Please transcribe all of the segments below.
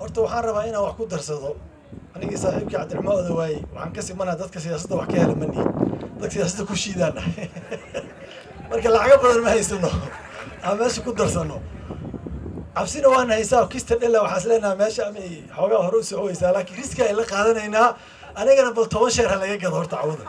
horta waxaan rabaa inaan wax ku darsado anigii saaxiibkii cabdiraxmaan odawaayey waxaan ka simanaa dadka siyaasadda wax ka hela ma nihin dadka siyaasadda ku shiidaan nahay marka lacago badan ma haysano aan meesha ku darsano cabsina waan haysaa kista dhela waxaan is leenahay meesha amay xoogaa hore u socoweysaa laakiin riski ay la qaadanaynaa anigana bal toban sheer ha laga gado horta cawada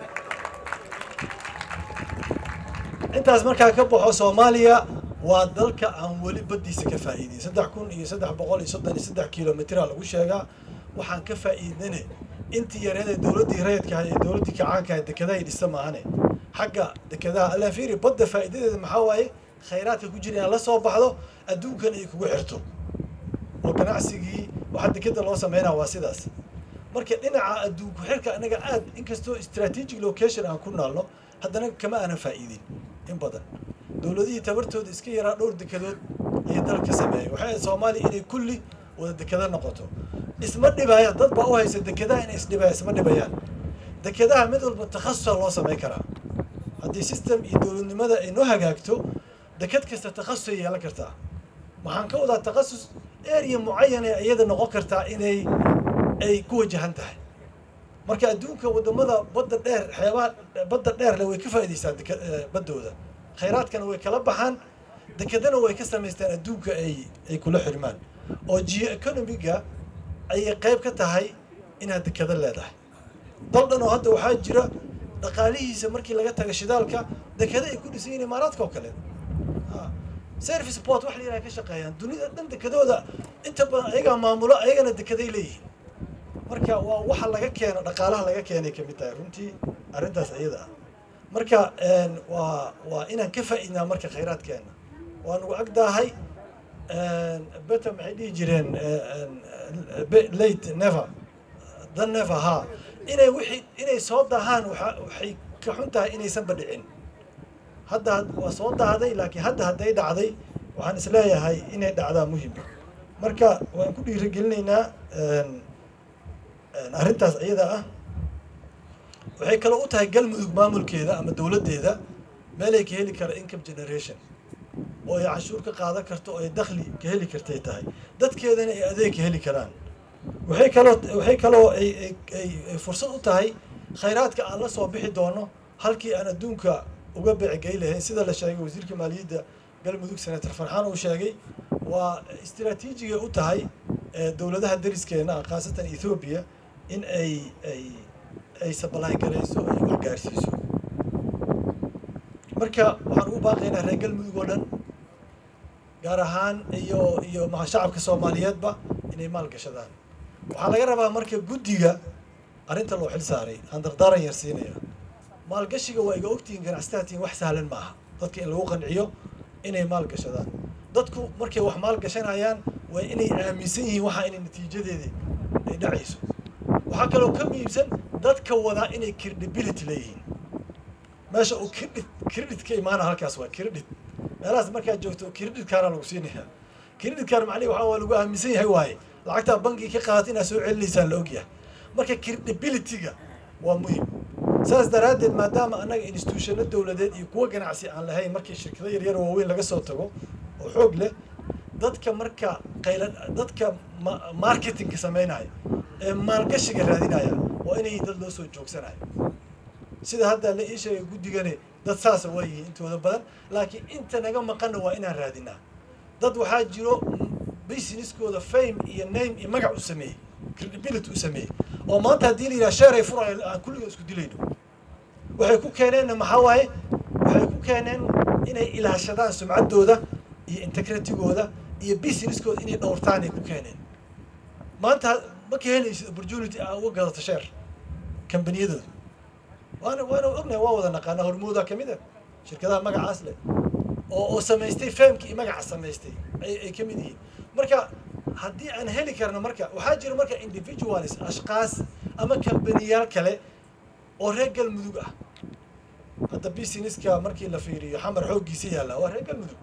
intaas markaa ka baxo soomaaliya waa dalka aan weli baddiisa ka faa'iidin saddex kun iyo saddex boqol iyo soddon iyo saddex kilomitraa lagu sheegaa waxaan ka faa'iidnane intii yareed ee dowladdii rayidka ahay ee dowladdii kacaanka ahay dekedahay dhisa maahane xagga dekedaha alaa fiiri badda faa'iidadeeda maxaa waaye khayraadka ku jira inaad la soo baxdo adduunkan ay kugu xirto oo ganacsigii waxaa dekeda loo sameynaa waa sidaas marka dhinaca adduunku xirka anaga aad inkastoo strategic location aan ku naalno haddana kama aanan faa'iidin in badan dowladihii tabartooda iska yaraa dhowr dekedood ayay dalka sameeyey waxay ahayd soomaaliya inay kulli wada dekeda noqoto isma dhibayaan dad baa u haysa dekedaha inay isdhibayaan isma dhibayaan dekedaha mid walba takhasusa loo samayn karaa haddii system iyo dowladnimada ay noo hagaagto deked kasta takhasusay yeelan kartaa waxaan ka wadaa takhasus area mucayan ee iyada noqon kartaa inay ay ku wajahan tahay marka adduunka wadamada badda dheer xeebaha badda dheerle way ka faa'idaystaan deke baddooda khayraadkana way kala baxaan dekedana way ka samaystaan adduunka ay ay kula xirmaan oo geo economiga ayay qayb ka tahay inaad dekeda leedahay dal dhan oo hadda waxaa jira dhaqaalihiisa markii laga taga shidaalka dekeda ay ku dhisan yihiin imaaraadka oo kale service port wax la yidhaha ka shaqeeyaan dunida dhan dekedooda inta badan ayagaa maamulo ayagana dekeday leeyihiin marka waa waxa laga keeno dhaqaalaha laga keenay kamid tahay runtii arrintaas iyada ah marka waa waa inaan ka faa'iidnaa marka khayraadkeena waa nagu agdaahay beta maxay dhihi jireen late never the never ha inay wixii inay soo daahaan waxa waxay ka xun tahay inaysanba dhicin hadda waa soo dahday laakiin hadda hadday dhacday waxaan isleeyahay inay dhacdaa muhima marka waan ku dhiirigelinaynaa arrintaas iyada ah waxay kaloo u tahay galmudug maamulkeeda ama dowladdeeda meelay ka heli kara income generation oo ay cashuur ka qaadan karto oo ay dakhli ka heli kartay tahay dadkeedana ay adeeg ka heli karaan waxay kaloo waxay kaloo ay ay ay fursad u tahay khayraadka aan la soo bixi doono halkii aan adduunka uga beecgey lahayn sida la sheegay wasiirka maaliyadda galmudug senator farxaan uu sheegay waa istiraatiijigay u tahay dowladaha dariskeena ah khaasatan ethoobiya in ay ay ay sabalayn garayso ay wax gaarsiiso marka waxaan ugu baaqaynaa reer galmudug oo dhan gaar ahaan iyo iyo maa shacabka soomaaliyeedba inay maal gashadaan waxaa laga rabaa marka guddiga arrinta loo xil saaray aan dardaaran yar siinaya maalgashiga waa iga ogtihiin ganacsataatiin wax sahlan ma aha dadka in lagu qanciyo inay maal gashadaan dadku markay wax maal gashanayaan waa inay aaminsan yihiin waxa inay natiijadeedii ay dhacayso waxaa kaloo ka muhiimsan dadka wadaa inay credibility leeyihiin meesha uu credit credit ka imaana halkaas waa credit meelahaas markaad joogto credit kaana lagu siinaya credit kaan macnihi waxaa waa lagu aaminsan yahay waaye lacagtaa bankiga ka qaadata inaad soo celinaysaan la ogyahay marka credibility-ga waa muhim saas daraaddeed maadaama annaga institutionno dowladeed iyo kuwo ganacsi aan lahayn markii shirkado yaryar waaweyn laga soo tago oo xoog leh dadka marka qayla dadka marketingka samaynaya ee maalgashiga raadinaya waa inay dad loo soo joogsanayo sida hadda la ii sheegay guddigani dad saasa waa yihiin intooda badan laakiin inta naga maqanna waa inaan raadinaa dad waxaa jiro businesskooda fame iyo name iyo magac u sameeyey credibility u sameeyey oo maanta haddii la yidhaha sheer ay furayo aan kulliga isku dilayno waxay ku keeneenna maxaa waaye waxay ku keeneen inay ilaashadaan sumcaddooda iyo integritigooda iyo businesskooda inay dhowrtaan ay ku keeneen maanta ma ka helaysid opportunity aa uga gadato sheer kambaniyadooda waana waana ognahay waa wada naqaanaa hormooda kamid a shirkadaha magacaas leh oo oo samaystay famki iyo magaca samaystay ay ay ka mid yihiin marka haddii aan heli karno marka waxaa jira marka individualis ashkaas ama kambaniyaal kale oo reer galmudug ah hadda businesska markii la fiiriyo xamar xooggiisa yaalla waa reer galmudug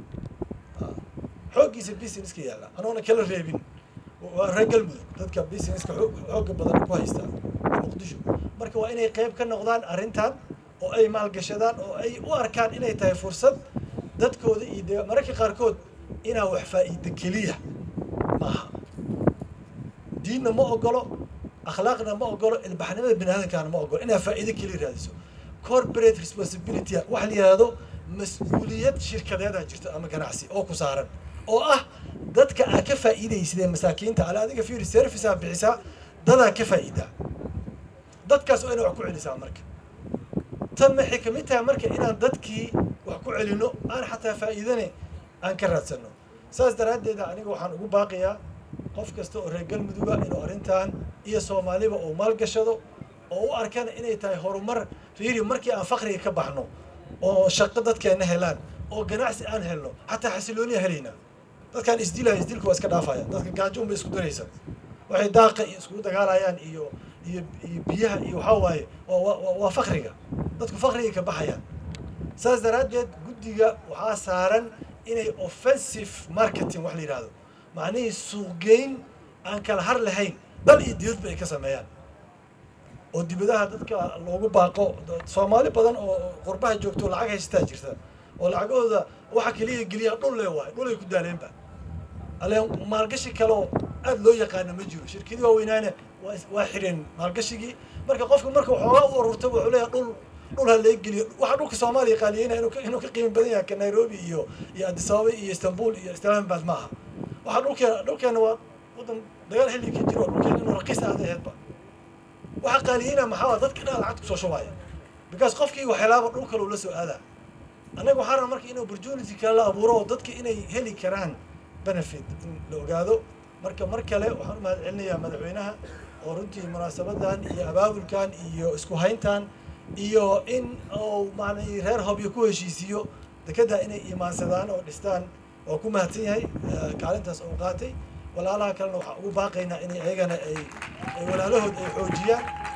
xooggiisa businesska yaalla anoona kala reebin waa reer galmudug dadka businesska xoog xooga badan ku haysta muqdisho marka waa inay qayb ka noqdaan arrintan oo ay maalgashadaan oo ay u arkaan inay tahay fursad dadkooda iyo de mararka qaarkood inaa wax faa'iida keliya maaha diinna ma ogolo akhlaaqna ma ogolo ilbaxnimada bini aadamkaana ma ogolo inaad faa'iido keliya raadiso corporate responsibility waxa la yihahdo mas-uuliyad shirkadeedaa jirto ama ganacsi oo ku saaran oo ah dadka aa ka faa'iidaysidee masaakiinta ale adiga fiiri servicea bixisaa dadaa ka faa'iidaa dadkaas waa ina wax ku celisaa marka tan maxay kamid tahay marka inaan dadkii wax ku celino aan xataa faa'iidane aan ka raadsano saas daraaddeeda aniga waxaan ugu baaqiyaa qof kasta oo reer galmuduga inuu arrintan iyo soomaaliba uu maalgashado oo u arkana inay tahay horumar fiiri markii aan fakriga ka baxno oo shaqo dadkeena helaan oo ganacsi aan helno xataa xasilooniya helaynaa dadkaan isdilaya isdilka waa iska dhaafaya dadka gaajo unbay isku daraysa waxay daaqa iyo iskugu dagaalayaan iyo iyo iyo biyaha iyo waxaa waaye waa waa fakriga dadku fakriga ka baxayaan saas daraaddeed guddiga waxaa saaran inay offensive marketing wax la yidhahdo macnihii suuqgeyn aan kala har lahayn dal iyo dibadba ay ka sameeyaan oo dibadaha dadka loogu baaqo soomaali badan oo qurbaha joogto lacag haysataa jirta oo lacagahooda waxa keliya geliya dhul le waayo dhul ay ku daaleenba alleen maalgashi kaleo aada loo yaqaano ma jiro shirkadii waaweynaane waa waa xireen maalgashigii marka qofka marka waxoogaa u ururta wuxuu leeyahay dhul dhul ha lee geliyo waxa dhulka soomaaliya qaaliyeyna inuu ka inuu ka qiimi badan yahay ka nairobi iyo iyo addis ababa iyo istanbul iyo islamabad ma aha waxa dhulkeena dhulkeena waa wadan dagaal xilli ka jiro dhulkeena inuu raqiis ahda aheedba waxa qaaliyeyna maxaa waa dadka dhan lacagta kusoo shubaya because qofkii waxyalaaba dhul kale uu la soo aadaa annaga waxaa raba marka in opportunity kale la abuuro oo dadka inay heli karaan benefit in la ogaado marka mar kale waxaan u mahad celinayaa madaxweynaha oo runtii munaasabadan iyo abaabulkan iyo isku hayntan iyo in uu maanay reer hobyo ku heshiisiiyo dekedda inay imaansadaan oo dhistaan waa ku mahadsan yahay kaalintaas oo qaatay walaalaha kalena waxaan ugu baaqaynaa inay ayagana ay ay walaalahood ay xoojiyaan